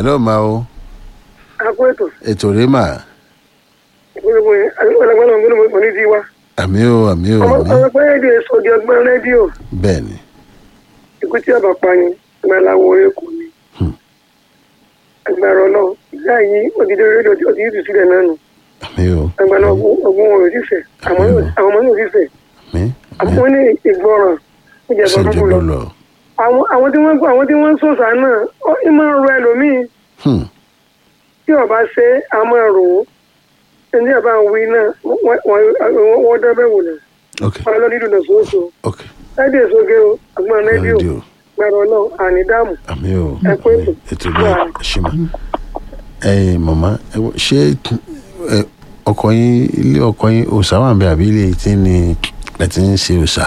hello ma o akó ètò ètò rèé mà gbogbo yẹn ọlọgbọnà gbọdọ mọ ní tiwa àmì o àmì o ọmọ àmì ọmọ pé rédíò èso di ọgbọn rédíò bẹ́ẹ̀ ni ikú tí ọba pa yẹn ìgbà làwọn orí kò ní. Hmm. agbára náà ìyá yìí òdìdí rédíò tí òdìdí tù sílẹ̀ náà nù àmì o agbára ọgbọ́n wọn ò sì fẹ́ àwọn àwọn ọmọ náà ò sì fẹ́ àmì àwọn wọn ní ìgbọràn ó jẹ bọ́ ṣèjú fún ló lọ. lọ àwọn àwọn tí wọ́n àwọn tí wọ́n ń sọ̀sà náà ó ń máa ń rọ ẹlòmíì Hmm, tí ọba ṣe á máa rò ó ẹni ọba ń wí náà wọ́n- wọ́n wọ́n dábẹ́ wò náà ok wọ́n lọ nídùú náà sóòsò ok láti èso gé o àgbọn rédíò rédíò gbàrọ̀ náà àní dáàmú àmì o Ẹ kú àmì ètò. ètò rèé ṣì mà ẹ̀yin màmá ẹ wọ- ṣé ẹ, ọkọ yín ilé ọkọ yín òòṣà wà ń bẹ àbí ilé tí ni ẹ ti ń ṣe òòṣà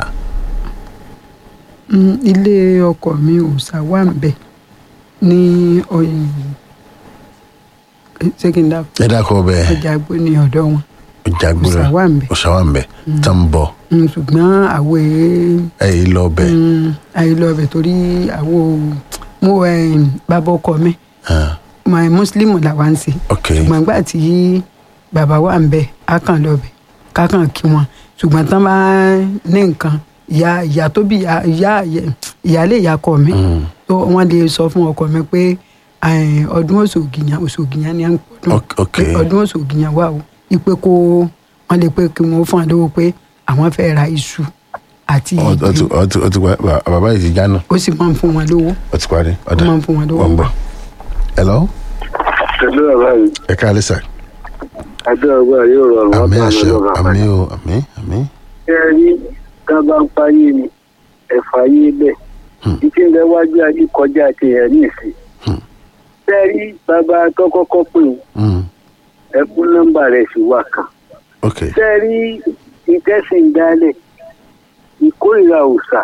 Mm, ilé ọkọ mi òòṣà wà ń bẹ ní ọyìn ṣé kí n dá ẹ dákọ bẹ́ẹ̀ ọjà àgbo ní ọ̀dọ̀ wọn jagbura òòṣà wà ń bẹ òòṣà wà ń bẹ tá ń bọ Mm, ṣùgbọ́n àwọ̀ èé ẹ yìí lọ bẹ àìlọ ọbẹ̀ torí àwọ̀ mo eh, bàbá ọkọ mi Ah, my muslim làwa ń ṣe ok ṣùgbọ́n gbà tí bàbá wà ń bẹ á kàn lọ́bẹ̀ ká kàn kí wọn ṣùgbọ́n tán bá ní nǹkan ìyá ìyá tó bí ìyá ìyá- ìyáálé ìyá ọkọ mi Mm, tó wọ́n lè sọ fún ọkọ mi pé eh, ọdún òṣògìyàn òṣògìyàn ni à ń pọdún Ok- ok. pé ọdún òṣògìyàn wà o ipe kó wọ́n lè pé kí wọ́n fún àdéhùn pé àwọn fẹ́ ra iṣu àti ọ- ọ ti- ìgbín ọ ti- ọ ti pa- bà- bàbá yìí ti jáná ó sì máa ń fún wọn lówó ọ ti parí ó ọ̀dà máa ń fún wọn lówó wọ́n bọ̀ hello pẹ̀lú ọ̀rọ̀ yìí ẹ káàlẹ́ sà àbí ọgbà yóò rọrùn àmì ọ̀tá àṣẹ mi o lọ́rọ̀ àmì o àmì àmì ṣé ẹ rí tá a bá ń parí ni ẹ̀fà yé bẹ́ẹ̀ Hmm. títí ń bẹ wájú ayé kọjá ti ẹ̀ ní ìsìn. Hmm. ṣé ẹ rí bàbá tó kọ́kọ́ pè ó Mm, ẹkú nọ́mbà rẹ̀ sì wà kan. ok ṣé ẹ rí ìtẹ́sìn dálẹ̀ ìkórìíra òòṣà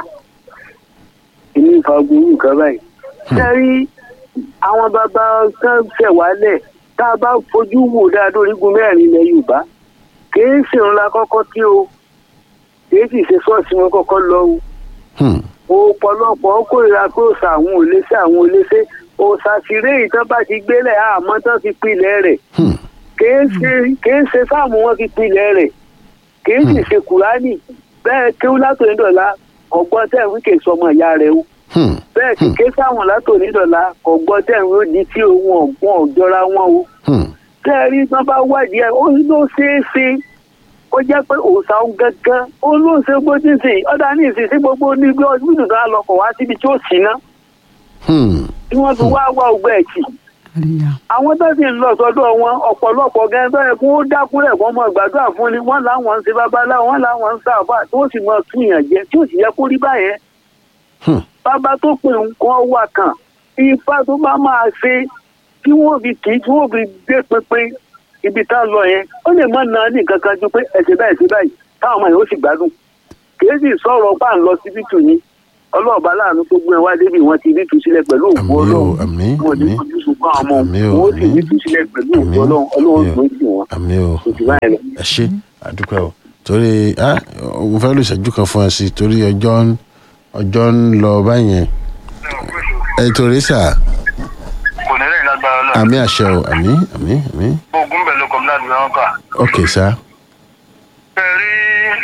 ìní ìfagbóró nǹkan báyìí. ṣé ẹ rí àwọn bàbá kan ṣẹ̀wálẹ̀ tá a bá fojú wò dáadọ́ orígun mẹ́rin ilẹ̀ yorùbá kì í ṣèrun la kọ́kọ́ tí o kì í sì ṣe ṣọ́ọ̀ṣì wọn kọ́kọ́ lọ o Hmm, ọ̀pọ̀lọpọ̀ kórìíra pé òòṣà àwọn ò léṣe àwọn ò léṣe òòṣà tìrẹ ìtàn bá ti gbélé àmọ́ tán fi pilẹ̀ rẹ̀ hmm, kìí ṣe kìí ṣe sáàmù wọn fi pilẹ̀ rẹ̀ kìí sì ṣe kùránì bẹ́ẹ̀ kéwú látòní dọ̀la ọ̀gbọ́n tẹ̀ ń wíkè sọmọ ìyá rẹ̀ o hmm, bẹ́ẹ̀ sì ké sáwọn látòní dọ̀la ọ̀gbọ́n tẹ̀ ń wí di tí ohun ọ̀gbọ́n ọ̀jọ́ra wọn o hmm, tẹ́ ẹ rí tán bá wádìí ẹ̀ ó ló ṣeé ṣe ó jẹ́ pé òòṣà ń gángan ó ló ṣe gbójú sí i ọ̀dà ní ìsinsìn gbogbo níbi ọdún tó á lọkọ̀ wá síbi tí ó sì ná hmm, tí wọ́n fi wá wá ọgbẹ́ ẹ̀kì àríyá àwọn tó sì ń lọ sọ́dọ̀ wọn ọ̀pọ̀lọpọ̀ gẹ́gẹ́ tó yẹ kó dákúrẹ̀ kó mọ gbàdúrà fún ni wọ́n láwọn ń ṣe babaláwo wọ́n láwọn ń sáfà tó sì mọ túyàn jẹ tí ó sì yẹ kó rí báyẹn hmm, bàbá tó pè nǹkan wà kàn ifá tó bá máa ṣe tí wọ́n fi kì í tí wọ́n fi gbé pínpín ibi tá a lọ yẹn ó lè má na ní nǹkan kan ju pé ẹ̀sìn báyìí sí báyìí táwọn ọmọ yẹn ó sì gbádùn kì í sì sọ̀rọ̀ pa ń lọ síbí tù yín ọlọ́ọ̀bá láàánú tó gbé wá débi wọn ti rí tu sílẹ̀ pẹ̀lú òkú àmì o ọlọ́run àmì wọn ní àmì ojú sunkún àwọn ọmọ Àmín o, wọn ó sì àmín. rí tu sílẹ̀ pẹ̀lú òkú Àmín. ọlọ́run ọlọ́run Àmín o. tó ń sìn wọn àmì o ojú báyìí lọ. ẹ ṣe àdúpẹ́ o torí ah mo fẹ́ lò ìṣẹ́jú kan fún ẹ sí torí ọjọ́ ń ọjọ́ ń lọ báyẹn ẹ torí sà kò ní lẹ́yìn lágbára náà àmì àṣẹ o àmì àmì àmì ogun bẹ̀ ló kọ́ láti wọn kà. ok sà bẹ́ẹ̀ rí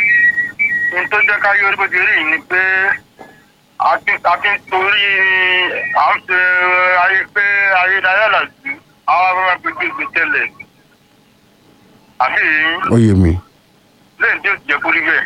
ní tó jẹ́ ká yọrí bó ti rí yìí ni pé a ti a ti ń torí à ń ṣe ayé pé ayédáyé làjú àwọn afẹ́fẹ́ gbégbé gbé tẹ́lẹ̀ àbí ó yé mi lẹ́yìn tí ó jẹ́ kúrí bẹ́ẹ̀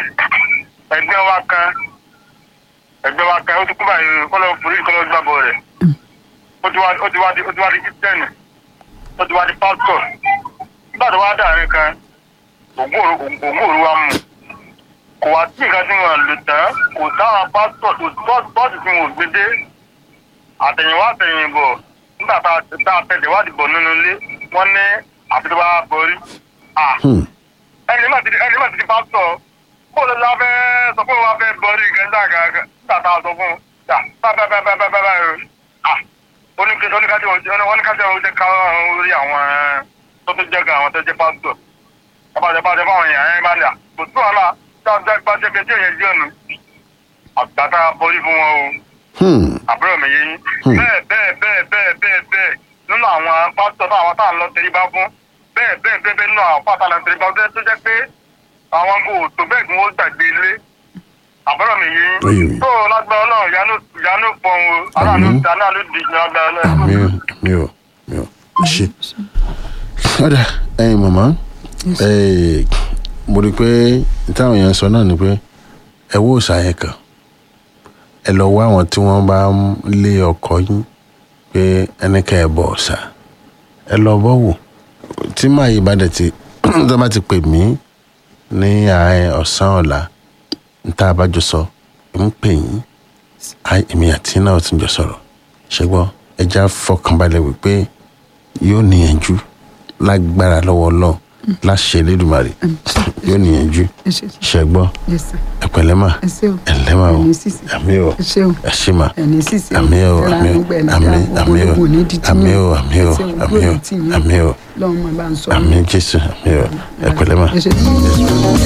ẹgbẹ́ wa kan ẹgbẹ́ wa kan ó ti kú báyìí kọ́lọ́ forí kọ́lọ́ gbàgbọ́ rẹ̀ ó ti wá ó ti wá di ó ti wá di kírísítẹ́nì ó ti wá di pásítọ̀ nígbà tó wá dàrin kan ògùn òru ògùn òru wa mú kò wá sí nǹkan tí wọn lò tán kò sáwọn pásítọ̀ tó tọ́ọ̀tì tí wọn ò gbé dé àtẹ̀yìnwá àtẹ̀yìnbọ̀ nígbà tá a tá a tẹ̀lé wádìí bọ̀ nínú ilé wọ́n ní àfi tó bá borí. Ah, Hmm, ẹni má ti di ẹni má ti di pásítọ̀ kó ló la fẹ́ sọ pé wọ́n fẹ́ borí nǹkan tá a kà nígbà tá a sọ fún un yà bá bá bá bá bá bá bá yòó. Ah, oníkejì oníkejì oníkejì oníkejì ká orí àwọn tó tó jẹ́ gan àwọn tó jẹ́ pásítọ̀ bàbá bàbá fáwọn èèyàn ẹ̀ máa ń dà kò sí wàhálà dáadáa bá jẹ́ bẹ́ẹ̀ tí èèyàn jẹ́ ọ̀nù àgbàtà borí fún wọn o hmm, àbúrò mi yé yín Hmm. bẹ́ẹ̀ bẹ́ẹ̀ bẹ́ẹ̀ bẹ́ẹ̀ bẹ́ẹ̀ bẹ́ẹ̀ nínú àwọn pásítọ̀ náà àwọn táwọn lọ tẹríba fún bẹ́ẹ̀ bẹ́ẹ̀ bẹ́ẹ̀ bẹ́ẹ̀ nínú àwọn pásítọ̀ lọ tẹríba fún tó jẹ́ pé àwọn kò tó bẹ́ẹ̀ kí wọ́n gbàgbé ilé àbúrò mi Ó yé yìí mi. tó lágbára ọlọ́run ìyanu ìyanu pọ̀n o aláàánú Àmín. aláàánú di ìyanu agbára ọlọ́run. àmì ò àmì ò àmì ò ṣe. ọ̀dà ẹ̀yin màmá eh, mo rí i pé táwọn èèyàn sọ náà ni pé ẹ wó òòṣà yẹn kàn ẹ lọ wá àwọn tí wọ́n bá ń lé ọkọ yín pé ẹnikẹ́ ẹ bọ òòṣà ẹ lọ bọ́ wò tí màá yí ìbàdàn tí tó bá ti pè mí ní àárín ọ̀sán ọ̀la níta abájọ sọ ń pè yín Ai, èmi àti náà ti jọ sọ̀rọ̀ ṣùgbọ́n ẹja fọkànbalẹ̀ wípé yóò níyànjú lágbára lọ́wọ́ náà láṣẹ Elédùmarè yóò níyànjú ẹ ṣe ṣẹgbọ́n yes sir ẹ̀pẹ̀lẹ́ mà ẹ ṣe o ẹ̀lẹ́mà o ẹni sísè àmì o ẹ ṣe o ẹ ṣe mà ẹni sísè àmì o ẹra àmì o nígbà ẹni àmì dáa, àmì o gbogbo ogun ní di tiyín. àmì o àmì o Ẹ ṣe o, àmì o gbogbo ní tiyín. àmì o lọ́run máa bá ń sọ àmì Jésù àmì o ẹ̀pẹ̀lẹ́ mà. ẹ ṣe